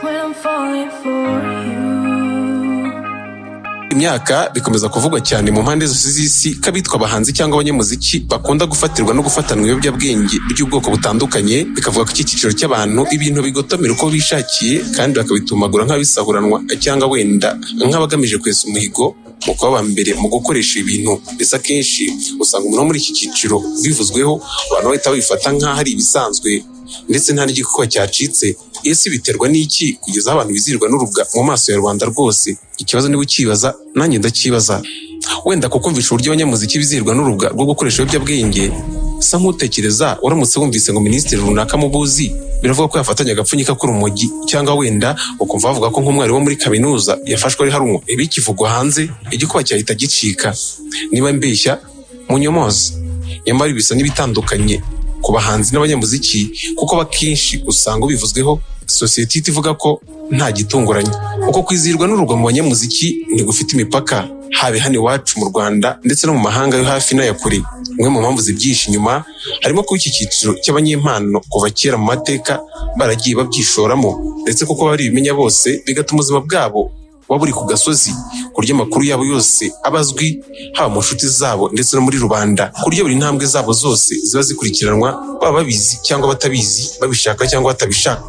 I'm falling for you. imyaka bikomeza kuvugwa cyane mu mpande zose z'isi ko abitwa abahanzi cyangwa abanyamuziki bakunda gufatirwa no gufatanwa ibiyobyabwenge by'ubwoko butandukanye bikavuga ko iki cyiciro cy'abantu ibintu bigotomera uko bishakiye kandi bakabitumagura nk'abisahuranwa cyangwa wenda nk'abagamije kwesa umuhigo mu kuba aba mbere mu gukoresha ibintu ndetse akenshi usanga umuntu wo muri iki cyiciro ubivuzweho abantu bahita babifata nk'aho ari ibisanzwe ndetse nta n'igikuba cyacitse ese biterwa n'iki kugeza aho abantu bizirwa n'urubwa mu maso ya rubanda rwose ikibazo niba ukibaza nanjye ndacyibaza wenda kukumvisha uburyo abanyamuziki bizirwa n'urubwa rwo gukoresha ibiyobyabwenge sa nk'utekereza uramutse wumvise ngo minisitiri runaka mubuzi biravuga ko yafatanye agapfunyika k'urumogi cyangwa wenda ukumva bavuga ko nk'umwari wo muri kaminuza yafashwe ari harumwe ibi kivugwa hanze igikuba cyahita gicika niba mbeshya munyomoze nyamara ibi bisa n'ibitandukanye ku bahanzi n'abanyamuziki kuko akenshi usanga ubivuzweho sosiyete ihita ivuga ko nta gitunguranye uko kwizihirwa n'urugwa mu banyamuziki ntigufite imipaka habe hano iwacu mu rwanda ndetse no mu mahanga yo hafi n'aya kure imwe mu mpamvu zibyihishe inyuma harimo kuba iki cyiciro cy'abanyempano kuva kera mu mateka baragiye babyishoramo ndetse kuko baribimenya bose bigatuma ubuzima bwabo buba buri ku gasozi ku buryo amakuru yabo yose aba azwi haba mu nshuti zabo ndetse no muri rubanda ku buryo buri ntambwe zabo zose ziba zikurikiranwa baba babizi cyangwa batabizi babishaka cyangwa batabishaka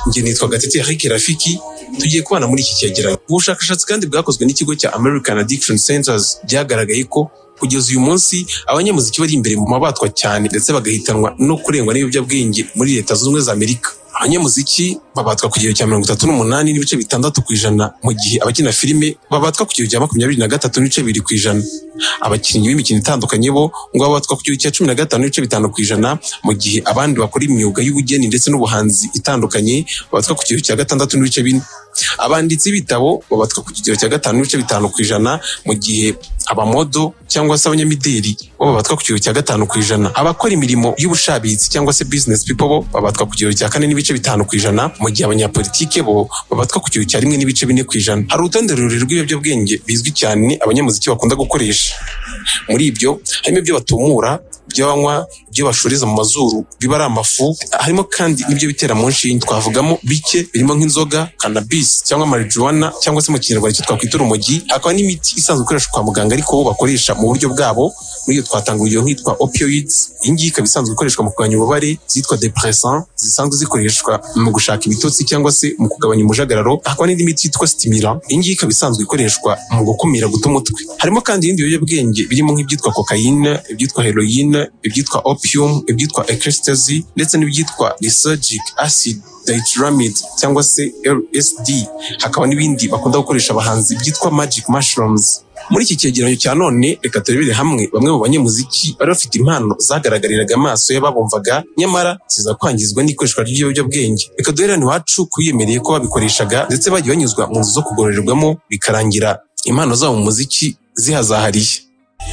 njye nitwa gatete Eric rafiki tugiye kubana muri iki cyegeranyo ubushakashatsi kandi bwakozwe n'ikigo cya american addiction centers byagaragaye ko kugeza uyu munsi abanyamuziki bari imbere mu mabatwa cyane ndetse bagahitanwa no kurengwa n'ibiyobyabwenge muri leta zunze ubumwe za amerika abanyamuziki babatwa ku gihero cya mirongo itatu n'umunani n'ibice bitandatu ku ijana mu gihe abakina filime babatwa ku gihero cya makumyabiri na gatatu n'ibice bibiri ku ijana abakinnyi b'imikino itandukanye bo ngo babatwa ku gihero cya cumi na gatanu n'ibice bitanu ku ijana mu gihe abandi bakora imyuga y'ubugeni ndetse n'ubuhanzi itandukanye babatwa ku gihero cya gatandatu n'ibice bine abanditsi b'ibitabo babatwa ku kigero cya gatanu n'ibice bitanu ku ijana mu gihe abamodo cyangwa se abanyamideli bo babatwa ku kigero cya gatanu ku ijana abakora imirimo y'ubushabitsi cyangwa se business people bo babatwa ku kigero cya kane n'ibice bitanu ku ijana mu gihe abanyapolitike bo babatwa ku kigero cya rimwe n'ibice bine ku ijana hari urutonde rurerure rw'ibiyobyabwenge bizwi cyane abanyamuziki bakunda gukoresha muri ibyo harimo ibyo batumura ibyo banywa ibyo bashoreza mu mazuru biba ari amafu harimo kandi n'ibyo bitera mu nshinge twavugamo bike birimo nk'inzoga cannabis cyangwa marijuana cyangwa se mu kinyarwanda icyo twakwita urumogi hakaba n'imiti isanzwe ikoreshwa kwa muganga ariko bo bakoresha mu buryo bwabo muri iyo twatanga urugero nk'itwa opioids iyi ngiyi ikaba isanzwe ikoreshwa mu kugabanya ububabare zitwa depressant zisanzwe zikoreshwa mu gushaka ibitotsi cyangwa se mu kugabanya umujagararo hakaba n'indi miti yitwa stimira iyi ngiyi ikaba isanzwe ikoreshwa mu gukumira guta umutwe harimo kandi ibindi biyobyabwenge birimo nk'ibyitwa kokayine ibyitwa heroine ibyitwa opium ibyitwa ecstasy ndetse n'ibyitwa lysergic acid dituramide cyangwa se lsd hakaba n'ibindi bakunda gukoresha abahanzi byitwa magic mushrooms muri iki cyegeranyo cya none reka turebere hamwe bamwe mu banyamuziki bari bafite impano zagaragariraga amaso y'ababumvaga nyamara ziza kwangizwa n'ikoreshwa ry'ibiyobyabwenge reka duhere hano iwacu kubiyemereye ko babikoreshaga ndetse bagiye banyuzwa mu nzu zo kugororerwamo bikarangira impano zabo mu muziki zihazahariye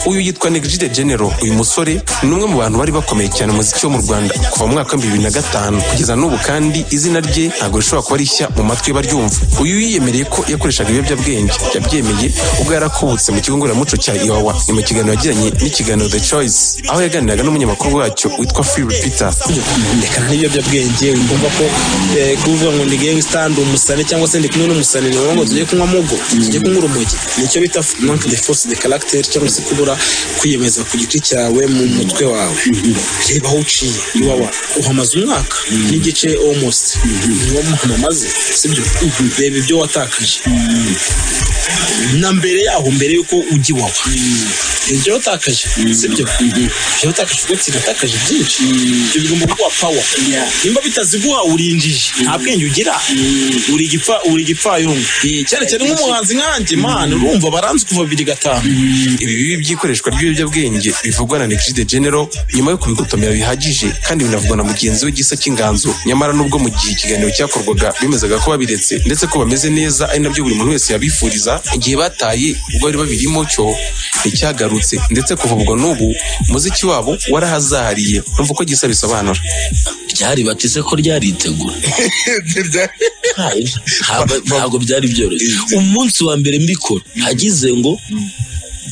uyu yitwa Negiride General uyu musore ni umwe mu bantu bari bakomeye cyane mu muziki wo mu Rwanda kuva mu mwaka w'ibihumbi bibiri na gatanu kugeza n'ubu kandi izina rye ntabwo rishobora kuba rishya mu matwi y'abaryumva uyu yiyemereye ko yakoreshaga ibiyobyabwenge yabyemeye ubwo yari akubutse mu kigo ngororamuco cya Iwawa ni mu kiganiro yagiranye n'ikiganiro The Choice aho yaganiraga n'umunyamakuru wacyo witwa Phil Peter reka n'ibiyobyabwenge wumva ko eh, kuvuga ngo ndi gangsta ndi umusare cyangwa se ndi kumwe n'umusare ni ngombwa ngo tujye kunywa mugo tujye kunywa urumogi nicyo bita manque de force de caractère cyangwa se kubura kwiyemeza ku giti cyawe mu mutwe wawe reba aho uciye iwawa uhamaze umwaka n'igice almost niwo muhama maze sibyo reba ibyo watakaje na mbere yaho mbere yuko ujya iwawa ibyo watakaje sibyo ibyo watakaje ubwo kinatakaje byinshi ibyo bigomba kuguha pawa nimba bitaziguha urinjije nta bwenge ugira uri igipfa uri igipfayongo cyane cyane nk'umuhanzi nkanjye mani urumva baranzi kuva bibiri gatanu ibi bibi by'ikoreshwa ry'ibiyobyabwenge bivugwa na Negiride General nyuma yo kubigutomera bihagije kandi binavugwa na mugenzi we Gisa cy'inganzo nyamara nubwo mu gihe ikiganiro cyakorwaga bemezaga ko babiretse ndetse ko bameze neza ari nabyo buri muntu wese yabifuriza igihe bataye ubwo bari babirimo cyo nticyagarutse ndetse kuva ubwo n'ubu umuziki wabo warahazahariye numva uko Gisa bisobanura ryari bateze ko ryaritegura Ntabwo- ntabwo byari byoroshye umunsi wa mbere mbikora nagize ngo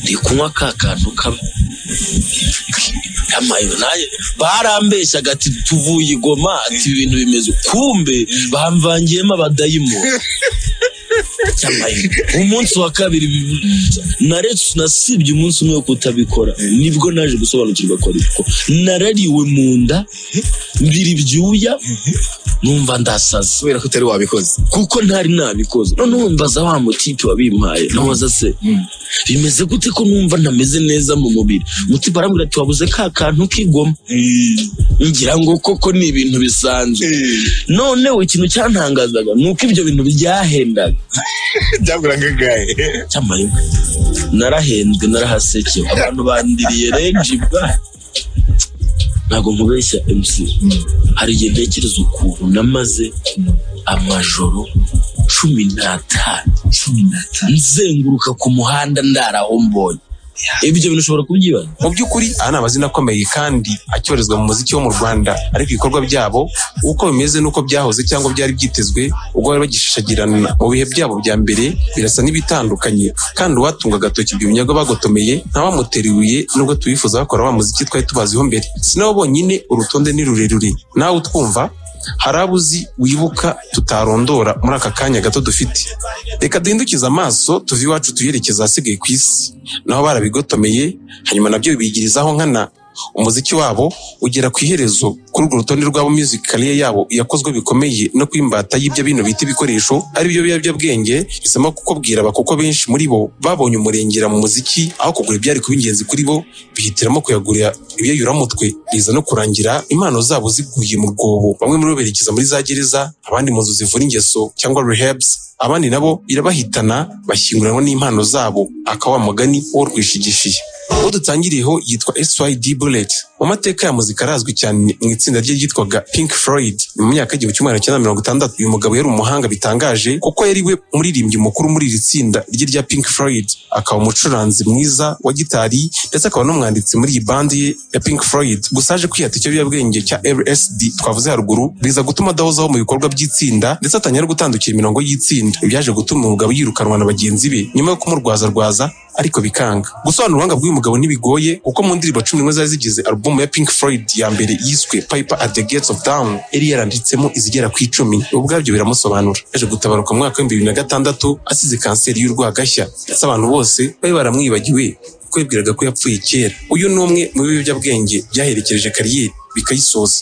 ndi kunywa ka kantu kamwe yamayo naye barambeshyaga ati tuvuye i goma ati ibintu bimeze uku." kumbe bamvangiyemo abadayimo Yamayo. umunsi wa kabiri bi- naretse nasibye umunsi umwe wo kutabikora nibwo naje gusobanukirwa ko ariko narariwe mu nda mbiri ibyuya numva ndasaze kubera ko utari wabikoze kuko ntari nabikoze noneho mbaza wa mutipe wabimpaye nabaza se bimeze gute ko numva ntameze neza mu mubiri mutipe arambwira ati wabuze ka kantu k'igoma ngira ngo koko ni ibintu bisanzwe noneho ikintu cyantangazaga ni uko ibyo bintu byahendaga byaguraga angahe cy'amayoga narahenzwe narahasekewe abantu bandiriye renji bwa ntabwo nkubeshya MC hari igihe ntekereza ukuntu namaze amajoro cumi n'atanu cumi n'atanu nzenguruka ku muhanda ndara aho mbonye ibyo bintu ushobora kubyibaza mu by'ukuri aya ni amazina akomeye kandi acyorezwa mu muziki wo mu rwanda ariko ibikorwa byabo uko bimeze n'uko byahoze cyangwa byari byitezwe ubwo bari bagishashagirana mu bihe byabo bya mbere birasa n'ibitandukanye kandi uwatunga agatoki byumyaga bagotomeye ntawamuteriwiye nubwo tubifuza bakora wa muziki twari tubaziho mbere sinabo bonyine urutonde ni rurerure nawe utwumva hari abo uzi wibuka tutarondora muri aka kanya gato dufite reka duhindukize amaso tuve iwacu tuyerekeza ahasigaye ku isi naho barabigotomeye hanyuma nabyo bibigirizaho nkana umuziki wabo ugera ku iherezo kuri urwo rutonde rwabo music career yabo yakozwe bikomeye no kwimbata y'ibyo bino bita ibikoresho ari byo biyobyabwenge bisaba kukubwira aba kuko benshi muri bo babonye umurengera mu muziki aho kugura ibyari kuba ingenzi kuri bo bihitiramo kuyagurira ibyayuramutwe biza no kurangira impano zabo ziguye mu rwobo bamwe muri bo berekeza muri za gereza abandi mu nzu zivura ingeso cyangwa rehabs abandi nabo irabahitana bashyinguranwa n'impano zabo akaba wa mugani wo rwishigishiye uwo dutangiriyeho yitwa SYD Bullet mu mateka ya muzika arazwi cyane mu itsinda rye ryitwaga Pink Floyd ni mu myaka y'igihumbi kimwe magana cyenda mirongo itandatu uyu mugabo yari umuhanga bitangaje kuko yari we umuririmbyi mukuru muri iri tsinda rye rya Pink Floyd akaba umucuranzi mwiza wa gitari ndetse akaba n'umwanditsi muri iyi bandi ye ya Pink Floyd gusa aje kwihata ikiyobyabwenge cya LSD twavuze haruguru biza gutuma adahozaho mu bikorwa by'itsinda ndetse atangira no gutandukira imirongo y'itsinda byaje gutuma umugabo yirukanwa na bagenzi be nyuma yo kumurwazarwaza ariko bikanga gusobanura ubuhanga bw'uyu mugabo ntibigoye kuko mu ndirimbo cumi n'imwe zari zigize alubumu ya Pink Floyd ya mbere yiswe Piper at the Gates of Dawn yari yaranditsemo izigera ku icumi ubu ubwabyo biramusobanura yaje gutabaruka mu mwaka w'ibihumbi bibiri na gatandatu asize kanseri y'urwagashya ndetse abantu bose bari baramwibagiwe kuko yibwiraga ko yapfuye kera uyu ni umwe mu biyobyabwenge byaherekeje kariyeri bikayisoza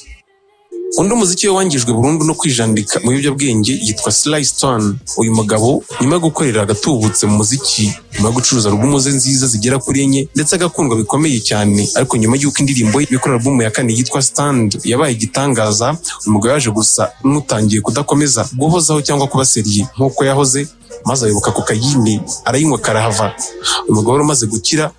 undi muziki we wangijwe burundu no kwijandika mu biyobyabwenge yitwa Sly Stone uyu mugabo nyuma yo gukorera agatubutse mu muziki nyuma yo gucuruza alubumu ze nziza zigera kuri enye ndetse agakundwa bikomeye cyane ariko nyuma y'uko indirimbo ye ikora alubumu ya kane yitwa Stand yabaye igitangaza uyu mugabo yaje gusa n'utangiye kudakomeza guhozaho cyangwa kuba seriye nk'uko yahoze maze ayoboka kokayine arayinywa karahava uyu mugabo wari umaze gukira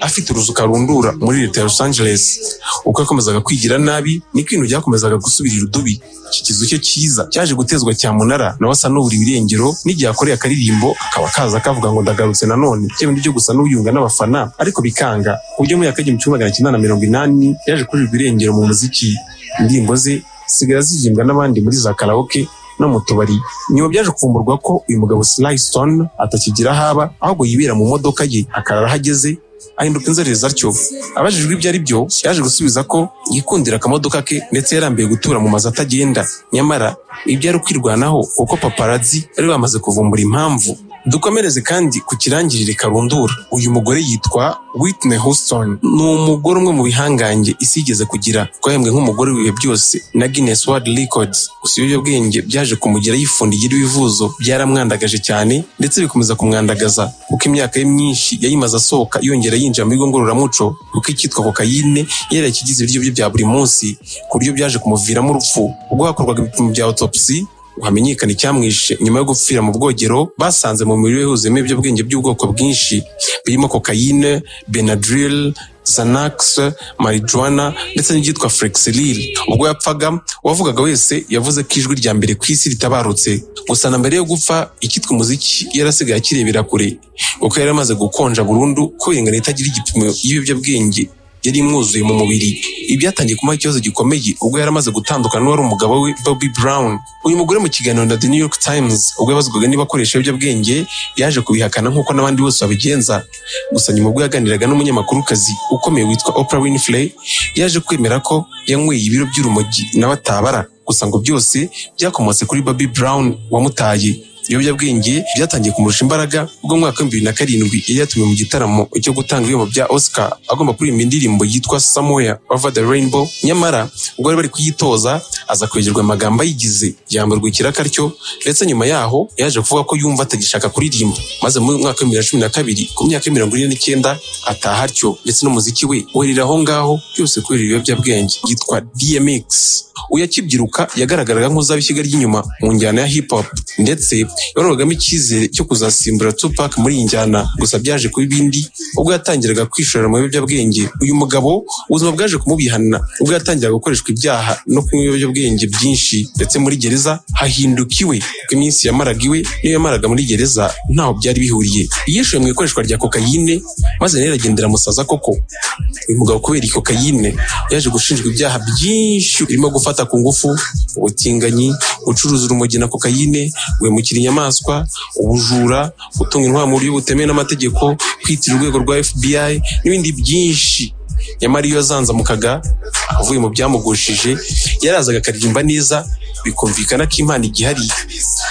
afite uruzuka rundura muri leta ya Los Angeles uko yakomezaga kwigira nabi niko ibintu byakomezaga gusubirira udubi iki kizu cye cyiza cyaje gutezwa cyamunara nawe asa n'ubura ibirengero n'igihe akoreye akaririmbo akaba kaza kavuga ngo ndagarutse nanone bya bindi byo gusa n'uyunga n'abafana ariko bikanga ku buryo muri akagihumbi kimwe magana cyenda na mirongo inani yaje kurirwa irengero mu muziki indirimbo ze zisigaye zirimbwa n'abandi muri za karaoke no mu tubari nyuma byaje kuvumburwa ko uyu mugabo Sly Stone atakigira aho aba ahubwo yibera mu modoka ye akarara aho ageze ahinduka inzererezi atyo abajijwe ibyo ari byo yaje gusubiza ko yikundira akamodoka ke ndetse yarambiye gutura mu mazu atagenda nyamara ibyo ari kwirwanaho kuko paparazzi bari bamaze kuvumbura impamvu dukomereze kandi ku kirangirire karundura uyu mugore yitwa Whitney Houston ni umugore umwe mu bihangange isi yigeze kugira twahembwe nk'umugore w'ibihe byose na Guinness World Records gusa ibiyobyabwenge byaje kumugera yifundiye ibivuzo byaramwandagaje cyane ndetse bikomeza kumwandagaza kuko imyaka ye myinshi yayimaze asohoka yongera yinjira mu bigo ngororamuco kuko icyitwa kokayine yari yarakigize ibiryo bye bya buri munsi ku buryo byaje kumuviramo urupfu ubwo hakorwaga ibipimo bya autopsy ngo hamenyekane icyamwishe nyuma yo gupfira mu bwogero basanze mu mubiri we huzuyemo ibiyobyabwenge by'ubwoko bwinshi birimo kokayine benadryl xanax marijuana ndetse n'ibyitwa flexeril ubwo yapfaga uwavugaga wese yavuze ko ijwi rya mbere ku isi ritabarutse gusa na mbere yo gupfa icyitwa umuziki yarasigaye akirebera kure kuko yari amaze gukonja burundu kubera ingano itagira igipimo y'ibiyobyabwenge yari imwuzuye mu mubiri ibi byatangiye kumuha ikibazo gikomeye ubwo yari amaze gutandukana n'uwari umugabo we Bobby Brown uyu mugore mu kiganiro na The New York Times ubwo yabazwaga niba akoresha ibiyobyabwenge yaje kubihakana nk'uko n'abandi bose babigenza gusa nyuma ubwo yaganiraga n'umunyamakuru kazi ukomeye witwa Oprah Winfrey yaje kwemera ko yanyweye ibiro by'urumogi nawe atabara gusa ngo byose byakomotse kuri Bobby Brown wamutaye ibiyobyabwenge byatangiye kumurusha imbaraga ubwo mu mwaka w'ibihumbi bibiri na karindwi yari yatumiwe mu gitaramo cyo gutanga ibihembo bya Oscar agomba kuririmba indirimbo yitwa Somewhere Over the Rainbow nyamara ubwo bari bari kuyitoza aza kwegerwa amagambo ayigize yamburwa ikirakaryo ndetse nyuma yaho yaje kuvuga ko yumva atagishaka kuririmba maze mu mwaka w'ibihumbi bibiri na cumi na kabiri ku myaka ya mirongo ine n'icyenda ataha atyo ndetse n'umuziki we werera aho ngaho byose kubera ibiyobyabwenge yitwa DMX uyu akibyiruka yagaragaraga nk'uzaba ishyiga ry'inyuma mu njyana ya hip hop ndetse yabonerwagamo icyizere cyo kuzasimbura Tupac muri iyi njyana gusa byaje kuba ibindi ubwo yatangiraga kwishorera mu biyobyabwenge uyu mugabo ubuzima bwaje kumubihana ubwo yatangiraga gukoreshwa ibyaha no kunywa ibiyobyabwenge byinshi ndetse muri gereza hahinduka iwe kuko iminsi yamaraga iwe niyo yamaraga muri gereza ntaho byari bihuriye yishuye mu ikoreshwa rya kokayine maze rero agendera musaza koko uyu mugabo kubera iyi kokayine yaje gushinjwa ibyaha byinshi birimo gufata ku ngufu ubutinganyi gucuruza urumogi na kokayine guhemukira inyamaswa ubujura gutunga intwaro mu buryo butemewe n'amategeko kwitirira urwego rwa fbi n'ibindi byinshi nyamara iyo azanzamukaga avuye mu byamugushije yarazaga akaririmba neza bikumvikana ko imana igihari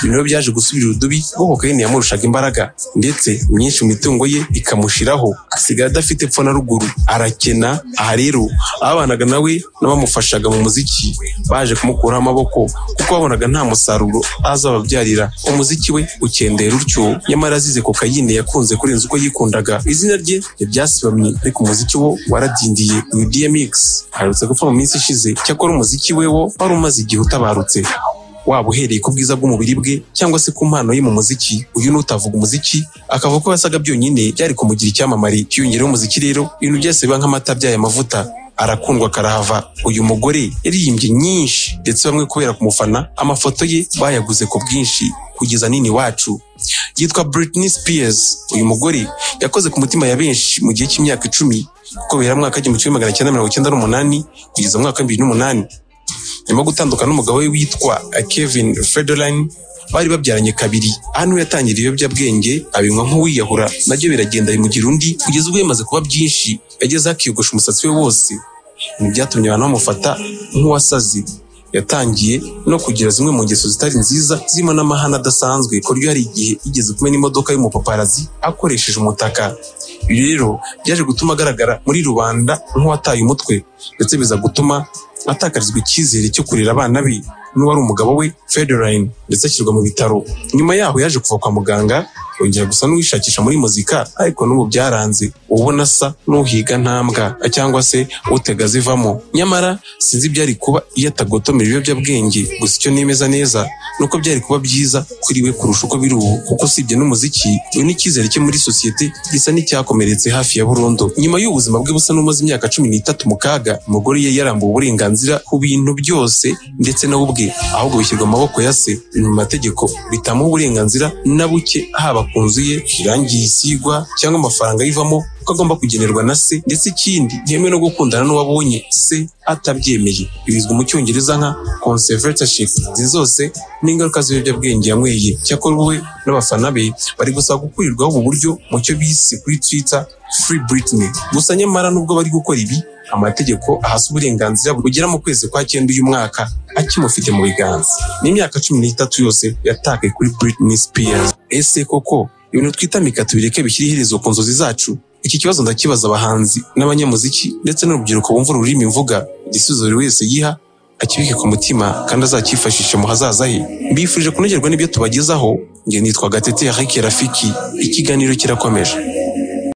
ibi nabyo byaje gusubira urudubi kuko kokayine yamurushaga imbaraga ndetse myinshi mu mitungo ye ikamushiraho asigara adafite epfo na ruguru arakena aha rero ababanaga nawe n'abamufashaga mu muziki baje kumukuraho amaboko kuko babonaga nta musaruro azababyarira umuziki we ukendera utyo nyamara azize kokayine yakunze kurenza uko yikundaga izina rye ntiryasibamye ariko umuziki wo waradindiye uyu DMX aherutse gupfa mu minsi ishize cyakora umuziki we wo wari umaze igihe utabarutse waba uhereye ku bwiza bw'umubiri bwe cyangwa se ku mpano ye mu muziki uyu ni utavuga umuziki akavuga ko yasaga byonyine byari kumugira icyamamare yiyongereho umuziki rero ibintu byose biba nk'amata byaye amavuta arakundwa karahava uyu mugore yaririmbye nyinshi ndetse bamwe kubera kumufana amafoto ye bayaguze ku bwinshi kugeza nini wacu yitwa Britney Spears uyu mugore yakoze ku mutima ya benshi mu gihe cy'imyaka icumi kuko bihera mu mwaka w'igihumbi kimwe magana cyenda mirongo icyenda n'umunani kugeza mu mwaka w'ibibiri n'umunani nyuma yo gutandukana n'umugabo we witwa Kevin Federline bari babyaranye kabiri hano yatangira ibiyobyabwenge abinywa nk'uwiyahura nabyo biragenda bimugira undi kugeza ubwo yamaze kuba byinshi yageze akiyogosha umusatsi we wose ibi byatumye abantu bamufata nk'uwasaze yatangiye no kugira zimwe mu ngeso zitari nziza zirimo n'amahane adasanzwe ku buryo hari igihe yigeze kumena imodoka y'umupaparazi akoresheje umutaka ibi rero byaje gutuma agaragara muri rubanda nk'uwataye umutwe ndetse biza gutuma atakarizwa icyizere cyo kurera abana be n'uwari umugabo we Federline ndetse ashyirwa mu bitaro nyuma yaho yaje kuva kwa muganga yongera gusa n'uwishakisha muri muzika ariko n'ubu byaranze ubona asa n'uhiga ntambwa cyangwa se utega zivamo nyamara sinzi ibyari kuba iyo atagotomera ibiyobyabwenge gusa icyo nemeza neza ni uko byari kuba byiza kuri we kurusha uko biri ubu kuko usibye n'umuziki uyu n'icyizere cye muri sosiyete gisa n'icyakomeretse hafi ya burundu nyuma y'ubuzima bwe busa n'umaze imyaka cumi n'itatu mu kaga umugore ye yarambuwe uburenganzira ku bintu byose ndetse na we ubwe ahubwo bishyirwa mu maboko ya se mu mategeko bitamuha uburenganzira na buke haba ku nzu ye irangiye isigwa cyangwa amafaranga ayivamo ko agomba kugenerwa na se ndetse ikindi ntemewe no gukundana n'uwabonye se atabyemeye bizwi mu cyongereza nka conservatorship izi zose ni ingaruka z'ibiyobyabwenge yanyweye cyakora we n'abafana be bari gusaba gukurirwaho ubu buryo mu cyo bise kuri twitter free Britney gusa nyamara nubwo bari gukora ibi amategeko ahasa uburenganzira bugera mu kwezi kwa cyenda uyu mwaka akimufite mu biganza n'imyaka cumi n'itatu yose yatakaye kuri Britney Spears ese koko ibintu twita mikatu bireke bishyira iherezo ku nzozi zacu iki kibazo ndakibaza abahanzi n'abanyamuziki ndetse n'urubyiruko bumva ururimi mvuga igisubizo buri wese yiha akibike ku mutima kandi azacyifashishe mu hazaza he mbifurije kunogerwa n'ibyo tubagezaho njye nitwa gatete ya rafiki ikiganiro kirakomeje